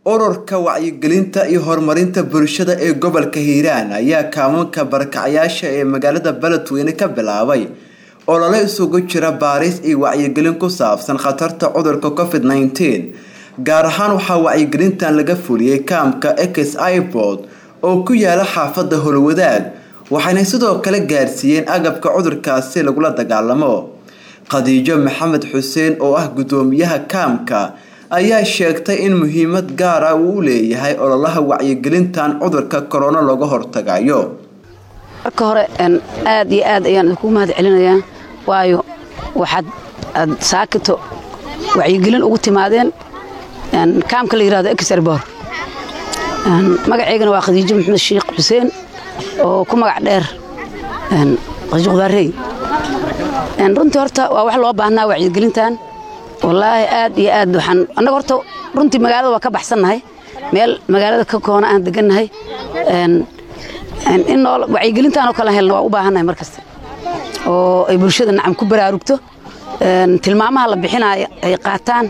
ururka wacyigelinta iyo horumarinta bulshada ee gobolka hiiraan ayaa kaamanka barakacayaasha ee magaalada beledweyne ka bilaabay olole isugu jira baaris iyo wacyigelin ku saabsan khatarta cudurka covid nneteen gaar ahaan waxaa wacyigelintan laga fuliyey kaamka ex ibord oo ku yaala xaafada holwadaag waxayna sidoo kale gaarsiiyeen agabka cudurkaasi lagula dagaalamo khadiijo maxamed xuseen oo ah gudoomiyaha kaamka ayaa sheegtay in muhiimad gaara uu u leeyahay ololaha wacyigelintan cudurka korona looga hortagayo marka hore aad iyo aad ayaan idinku mahad celinayaa waayo waxaad aad saakito wacyigelin ugu timaadeen kaamka la yirahdo exerbor magaceygana waa khadiijo maxamed sheekh xuseen oo ku magac dheer khadiijo qudaarey runtii horta waa wax loo baahnaa wacyigelintan wallaahi aad iyo aad waxaan annaga horta runtii magaalada waa ka baxsannahay meel magaalada ka koona aan degannahay in noo wacyigelintaanoo kala helna waa u baahannahay mar kasta oo ay bulshada nacam ku baraarugto tilmaamaha la bixinaayo ay qaataan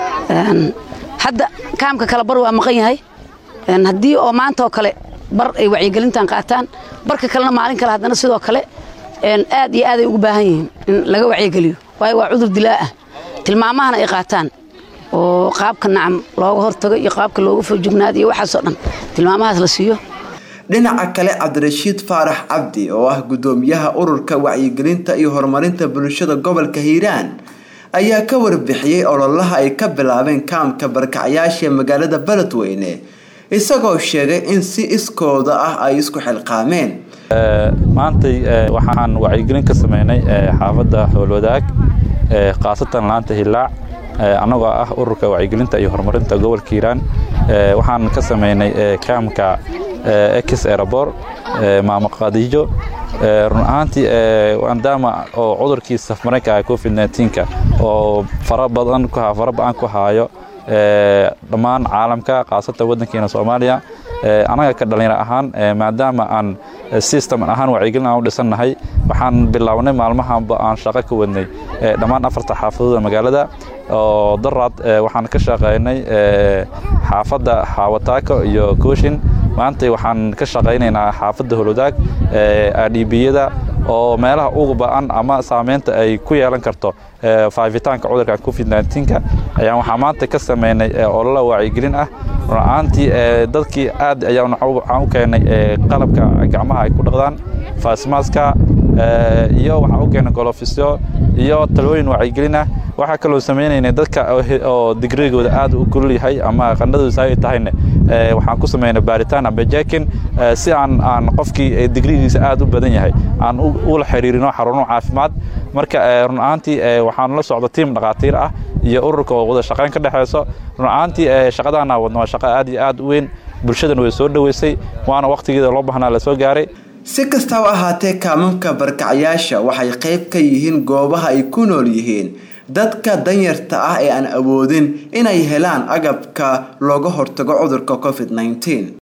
hadda kaamka kale bar waa maqan yahay haddii oo maanta oo kale bar ay wacyigelintan qaataan barka kalena maalin kale haddana sidoo kale aad iyo aaday ugu baahan yihiin in laga wacyigeliyo waayo waa cudur dilaa ah tilmaamahana ay qaataan oo qaabka nacam looga hortago iyo qaabka looga foojignaado iyo waxaasoo dhan tilmaamahaas la siiyo dhinaca kale cabdirashiid faarax cabdi oo ah gudoomiyaha ururka wacyigelinta iyo horumarinta bulshada gobolka hiiraan ayaa ka warbixiyey ololaha ay ka bilaabeen kaamka barkacyaasha magaalada beledweyne isagoo sheegay in si iskooda ah ay isku xilqaameen maantay waxaan wacyigelin ka sameynay xaafadda howlwadaag khaasatan laanta hilaac annagoo ah ururka wacyigelinta iyo horumarinta gobolka hiiraan waxaan ka sameynay kaamka ex aerobor maamo khadiijo run ahaantii maadaama oo cudurkii safmareenka ah covid nneteen-ka oo fara badan fara ba-an ku haayo dhammaan caalamka khaasatan waddankeena soomaaliya annaga ka dhallinyaro ahaan maadaama aan system ahaan wacyigelin aan u dhisannahay waxaan bilownay maalmahanba aan shaqo ka wadnay dhammaan afarta xaafadooda magaalada oo daraad waxaan ka shaqaynay xaafadda xaawataako iyo kooshin maanta waxaan ka shaqaynaynaa xaafadda holwadaag adhibiyada oo meelaha ugu ba-an ama saameynta ay ku yeelan karto faafitaanka cudurka covid nneteen-ka ayaan waxaa maanta ka sameynay olola wacyigelin ah run-ahaantii dadkii aad ayaan waxaan u keenay qalabka gacmaha ay ku dhaqdaan faasmaaska iyo waxaan u keenay golofisyo iyo talooyin wacyigelin ah waxaa kaloo sameynaynay dadka oo digrigooda aad u kulul yahay ama qandhadooda saay tahayne waxaan ku sameynay baaritaan amba jaakin si aan aan qofkii digrigiisa aad u badan yahay aan ula xiriirino xaruno caafimaad marka run ahaantii waxaan la socda tiim dhakhaatiir ah iyo ururka oo wada shaqayn ka dhexeyso run ahaantii shaqadaana wadna waa shaqo aad iyo aad u weyn bulshadana way soo dhoweysay waana wakhtigeeda loo baahnaa la soo gaaray si kastaba ahaatee kaamamka barkacyaasha waxay qayb ka yihiin goobaha ay ku nool yihiin dadka danyarta ah ee aan awoodin inay helaan agabka looga hortago cudurka covid nneteen